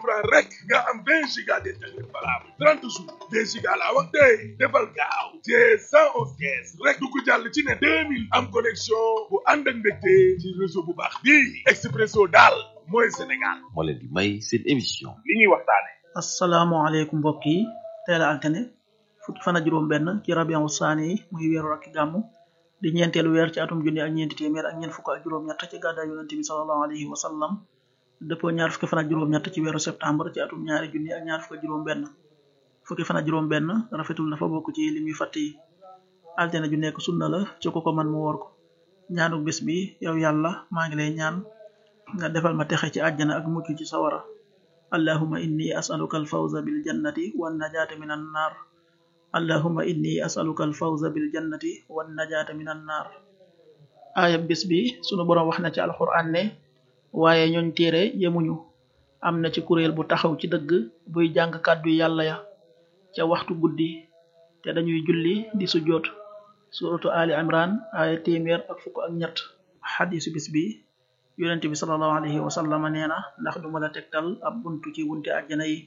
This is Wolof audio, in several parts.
francs rek nga am vingt giga d'internet valable trente jours deux giga laa wax tey defal gaaw te cent onze kees rek dugg jàll ci ne deux mille am connexion bu ànd ak mbégte ci réseau bu baax bii Expresso daal mooy Sénégal moo leen di may seen émission li ñuy waxtaane asalaamaaleykum mbokk yi teel a altine fukki fan ak juróom benn ci rabian saani yi muy weeru rakki gàmmu di ñeenteelu weer ci atum junni ak ñeenti téeméer ak ñeent fukk ak juróom-ñett ci gàddaay yonente bi salallahu alayhi wa sallam dëppoo ñaar fukki fan ak juróom-ñett ci weeru septembre ci atum ñaari junni ak ñaar fukk ak juróom benn fukki fan ak juróom benn rafetul dafa bokk ci lim yu fàtt yi altine ju nekk sunna la ci ko ko man mu woor ko ñaanu bis bi yow yàlla maa ngi lay ñaan nga defal ma texe ci àjjana ak mucc ci sawara allahuma inni asaluka alfawza bil jannati wan najaata min an naar allahuma inni asaluka alfawza bil jannati wan najaata min an naar aaya bis bi sunu boroom wax na ci alquran ne waaye ñooñ téere yemuñu am na ci kuréel bu taxaw ci dëgg buy jàng kàddu yàlla ya ca waxtu guddi te dañuy julli di sujjoot suratu ali imran aaya téeméer ak fukk ak ñett xadisu bis bi yonente bi salallahu alayhi wa sallam nee na ndax duma la tegtal ab buntu ci wunte àjjana yi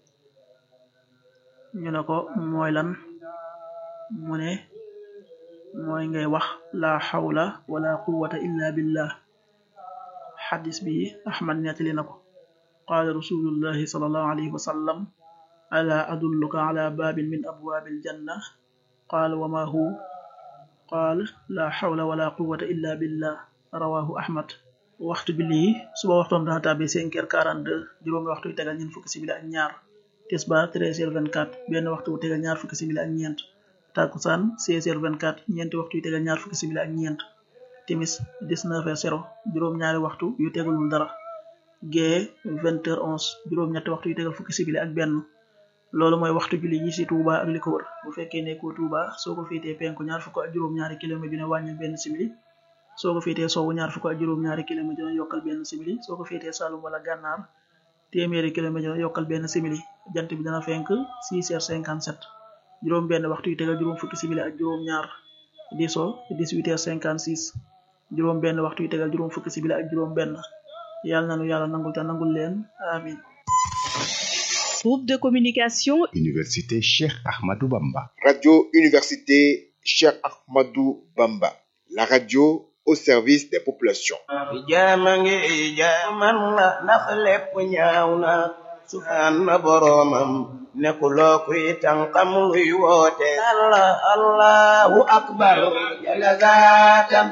ñu ne ko mooy lan mu ne mooy ngay wax la xawla wala quwwata illa billah xadis bi ahmad nettali na ko qaala rasulullahi salallahu alayhi wa sallam ala adulluka ala baabin min abwaabi aljanna qaal wa ma hu qaal la xawla wala quwwata illa billah rawahu ahmad waxtu bi lii suba waxtoom dana tàbbi cinq heures quarante-deux juróomi waxtu yu tegal ñeent fukki simili ak ñaar tisbaar treize heures vingt-quatre benn waxtu bu tegal ñaar fukki simili ak ñeent takkusaan seize heures vingt-quatre ñeenti waxtu yu tegal ñaar fukki simili ak ñeent timis dix-neuf heures zéro juróom-ñaari waxtu yu tegalul dara gee vingt heures onze juróom-ñetti waxtu yu tegal fukki simili ak benn loolu mooy waxtu julli yi ci Touba ak li ko wër bu fekkee nekkoo Touba soo ko féetee penku ñaar fukk ak juróom-ñaari kilomètre dina wàññil benn simili soo ko féetee sowwu ñaar fukk ak juróom-ñaari kilomètre dina yokkal benn simili soo ko féetee Saloum wala Gànnaar téeméeri kilomètre dina yokkal benn simili jant bi dana fenk 6 heures 57 juróom benn waxtu yu tegal juróom fukki simili ak juróom ñaar di so 18 heures 56 juróom benn waxtu yu tegal juróom fukki simili ak juróom benn yàlla nanu yàlla nangul te nangul leen amin Groupe de communication Université Cheikh Ahmadou Bamba. Radio Université Cheikh Ahmadou Bamba. La radio au service des populations. jaama ngi jaaman la ndax lépp ñaaw na sufaan na boroomam nekkuloo kuy tànqam luy woote allah allahu akbar jalla zaatan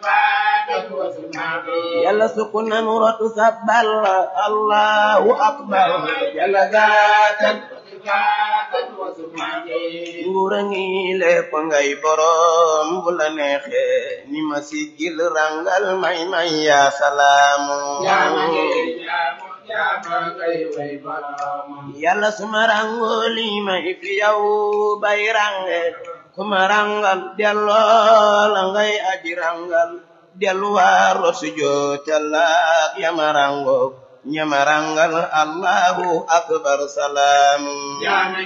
yàlla sukku nanu rotu sabbal allahu akbar jalla zaatan nguura ngi lépp ngay boroom bu la neexe ni ma siggil rangal may may yaa salaamu yàlla suma rango li may fi yow bay range kuma rangal delloo la ngay aji rangal delluwaaro sujootallaak yama rango ñama rangal allahu akbar salaamu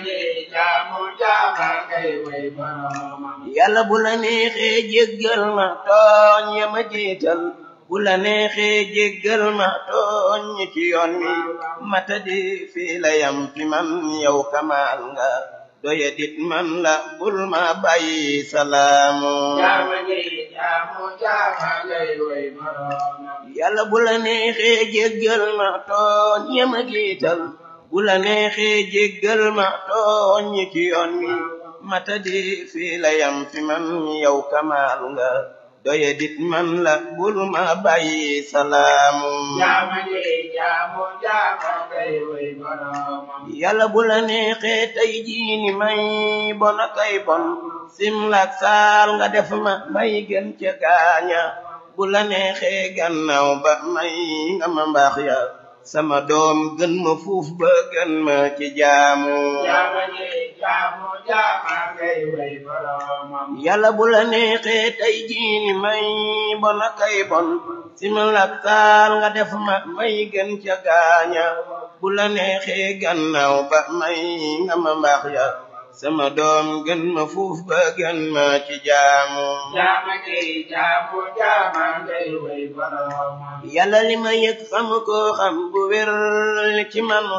yàlla bu la neexee jéggal ma tooñ yama jiital bu la neexee jéggal ma tooñ ci yoon wi mata di fii la yam fi man yow kamaal nga doye dit man la bul ma bàyyi salaamu yàlla bu la neexee jéggal ma tooñ yama jiital bu la neexee jéggal ma tooñ ci yoon wi mata di fii la yam fi man yow kamaal nga doye dit man la bul ma bàyyi salaamu yàlla bu la neexee tey jiini may bona kay bon simlak saal nga def ma may gën ca gaaña bu la neexee gannaaw ba may nga ma mbaax ya sama doom gën ma fuuf ba gën ma ci jaamu yàlla bu la neexee tey jiini may bona kay bon simlak saal nga def ma may gën ca gaaña bu la neexee gannaaw ba may nga ma mbaax ya sama doom gën ma fuuf ba gën ma ci jaamu yàlla li ma yëg xam ko xam bu wér ci man